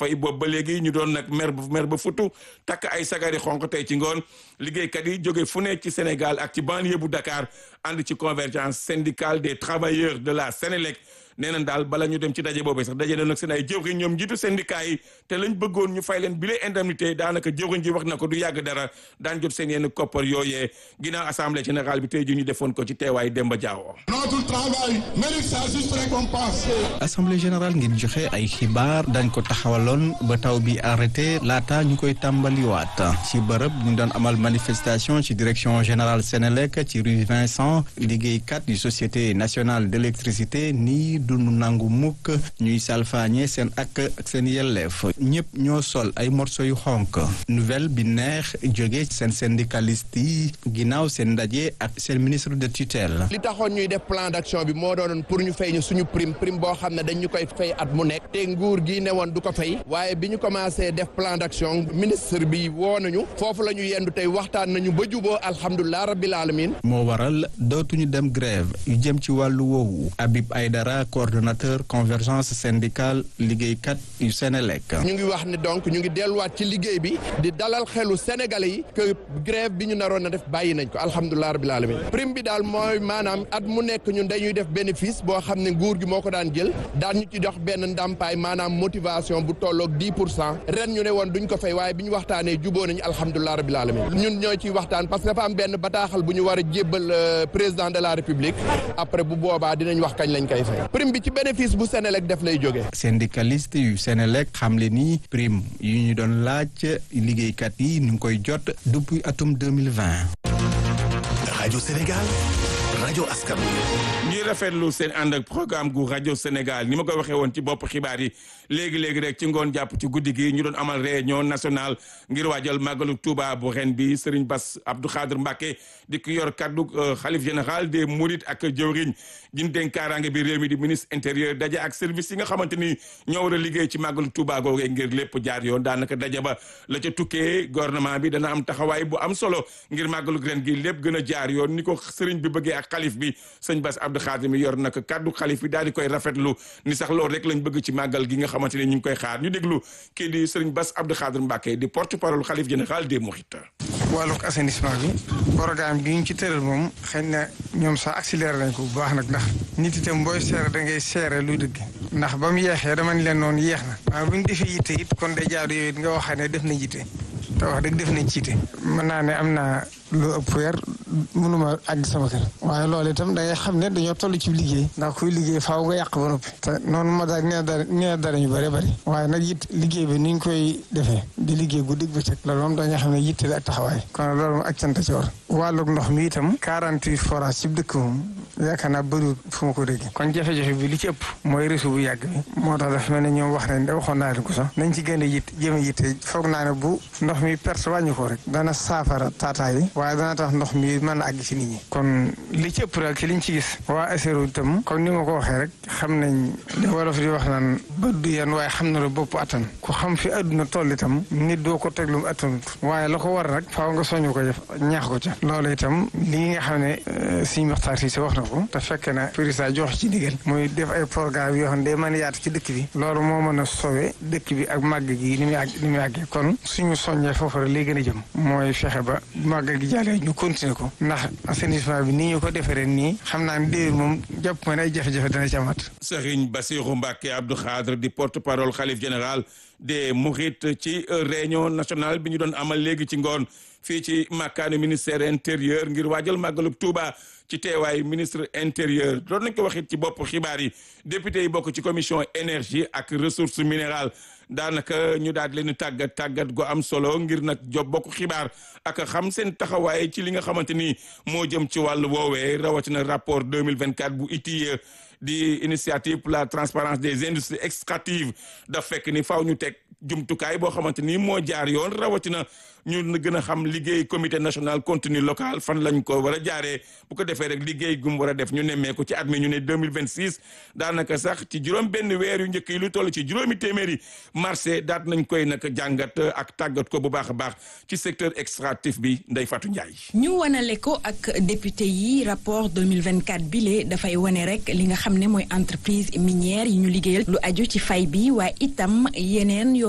fay boobu ba léegi ñu doon nag mer ba mer ba futu takk ay sagari xonq tey ci ngoon liggéeykat yi jóge fu ne ci Sénégal ak ci banlieue bu Dakar ànd ci convergence syndicale des travailleurs de la Sénélec nee nañ daal bala ñu dem ci daje boobee sax daje na nag seen ay jëwriñ ñoom njiitu syndicat yi te lañ bëggoon ñu fay leen bile indemnité daanaka jëwriñ ji wax na ko du yàgg dara daan jot seen yenn koppar yooyee ginnaaw assemblée générale bi tey ji ñu defoon ko ci teewaay Demba Diawo. notre travail mérite sa juste récompense. assemblée générale ngir joxe ay xibaar dañ ko taxawaloon ba taw bi arrêté laata ñu koy tàmbaliwaat ci bërëb ñu doon amal manifestation ci direction générale Sénélec ci rue Vincent liggéeykat yu société nationale d'électricité nii dunu nangu mukk ñuy salfaañe seen ak ak seen yelleef ñëpp ñoo sol ay morso yu xonk nouvelle bi neex jóge seen syndicaliste yi ginnaaw seen ndaje ak seen ministre de tutelle li taxoon ñuy def plan d'action bi moo doonoon pour ñu fay ñu suñu prime prime boo xam ne dañ ñu koy fay at mu nekk te nguur gi ne woon du ko fay waaye bi ñu commencé def plan d'action ministre bi woo nañu foofu la ñu yendu tey waxtaan nañu ba juboo alhamdulilah rabbil alamin moo waral dootuñu dem grève yu jëm ci wàllu woowu Habib Aydara coordonnateur convergence syndicale liggéeykat yu Sénélec ñu ngi wax ne donc ñu ngi delluwaat ci liggéey bi di dalal xelu sénégalais yi que grève bi ñu naroon na def bàyyi nañ ko alhamdulilah rabbil alamin prime bi daal mooy maanaam at mu nekk ñun dañuy def bénéfice boo xam ne nguur gi moo ko daan jël daan ñu ci dox benn ndàmpaay maanaam motivation bu tolloog 10 pour cent ren ñu ne woon duñ ko fay waaye bi ñu waxtaanee juboo nañu alhamdulilah rabbil alamin ñun ñoo ciy waxtaan parce que dafa am benn bataaxal bu ñu war a jébbal président de la république après bu boobaa dinañ wax kañ lañ koy fay prime bi ci bénéfice bu Sénélec def lay jógee. syndicaliste yu Sénélec xamle ni prime yu ñu doon laaj liggéeykat yi ñu ngi koy jot depuis atum 2020. rajo Sénégal rajo askan ñuy rafetlu seen ànd ak programme gu rajo Sénégal ni ma ko waxee woon ci bopp xibaar yi léegi léegi rek ci ngoon jàpp ci guddi gi ñu doon amal réunion nationale ngir waajal màggalu Touba bu ren bi Serigne Bass Abdou Khadre Mbacké di ki yor kaddu xalif général des Mourides ak jëwriñ jin dénk kaaraange bi réew mi di ministre intérieur daje ak service yi nga xamante ni ñoo war a liggéey ci màggalu Touba googee ngir lépp jaar yoon daanaka daje ba la ca tukkee gouvernement bi dana am taxawaay bu am solo ngir màggalu ren gi lépp gën a jaar yoon ni ko Serigne bi bëggee ak xalif bi sëñ Bass Abdou Khadre mi yor nag kaddu xalif bi daal di koy rafetlu ni sax loolu rek lañ bëgg ci màggal gi nga xamante ni ñu ngi koy xaar ñu déglu kii di Serigne Bass Abdou Khadre Mbacké di porte parole xalif général des Mourides. wàllug assainissement bi programme bi ñu ci tëral moom xëy na ñoom sax accéléré nañ ko bu baax nag ndax nit itam booy seere da ngay seere luy dëgg ndax ba mu yeexee dama ni leen noonu yeex na waaye bu ñu defee yitte it kon day jaadu yooyu nga waxee ne def na yitte te wax dëgg def nañ ci yitte mën naa ne am naa lu ëpp weer mënuma àgg sama kër waaye loolu itam da ngay xam ne dañoo toll ci liggéey ndax kuy liggéey faaw nga yàq ba noppi te noonu ma daal nee dara nee dara ñu bëri bëri waaye nag it liggéey bi ni ñu koy defee di liggéey guddi bëccëg loolu moom dañoo xam ne yitte la ak taxawaay kon loolu moom ak cant ci war wàllug ndox mi itam 48 forage ci dëkk moom yaakaar naa bëriwul fu ma ko dégg kon jafe-jafe bi li ci ëpp mooy réseau bu yàgg bi moo tax dafa mel ne ñoom wax nañ da waxoon naa leen ko sax nañ ci gën a yitt jëm a yitte foog naa ne bu ndox mi perte wàññi ko rek dana saafara taataay yi waaye dana tax ndox mi mën a àgg ci nit ñi kon li ci ëpp daal ci liñ ci gis waa ASERO itam comme ni ma ko waxee rek xam nañ li wolof di wax naan bët du yan waaye xam na lu bopp attan ku xam fi àdduna toll itam nit doo ko teg lu mu attanut waaye la ko war nag faaw nga soñu ko def ñaax ko ca loolu itam lii nga xam ne suñu waxtaan si wax na ko te fekk na président jox ci ndigal muy def ay programme yoo xam ne day mën a yaatu ci dëkk bi loolu moo mën a sowe dëkk bi ak màgg gi ni muy àgg ni muy àggee kon suñu soññee foofu rek lay gën a jëm mooy fexe ba màgg gi jàllee ñu continuer ko ndax assainissement bi nii ñu ko defaree nii xam naa ne déwén moom jàpp ma ne ay jafe-jafe dana ci amaat. Serigne Bassirou Mbacké Abdou Khadre di porte-parole xalif général des Mourides ci réunion nationale bi ñu doon amal léegi ci ngoon fii ci makkaanu ministère intérieur ngir waajal màggalub Touba ci teewaayu ministre intérieur doon nañ ko waxit ci bopp xibaar yi député yi bokk ci commission énergie ak ressources minérales daanaka ñu daal di leen tàggat tàggat gu am solo ngir nag job bokk xibaar ak xam seen taxawaay ci li nga xamante ni moo jëm ci wàllu woowee rawatina rapport 2024 bu ITIE di initiative pour la transparence des industries extractives daf fekk ni faaw ñu teg jumtukaay boo xamante ni moo jaar yoon rawatina ñu gën a xam liggéey comité national contenu local fan lañ ko war a jaaree bu ko defee rek liggéey gum war a def ñu nemmee ko ci at mi ñu ne 2026 daanaka sax ci juróom benn weer yu njëkk yi lu toll ci juróomi téeméeri marché daat nañ koy nag jàngat ak tàggat ko bu baax a baax ci secteur extractif bi Ndeye Fatou Ndiaye. ñu wanale ko ak député yi rapport 2024 bile dafay wane rek li nga xam ne mooy entreprise minière yi ñu liggéeyal lu aju ci fay bi waaye itam yeneen yoo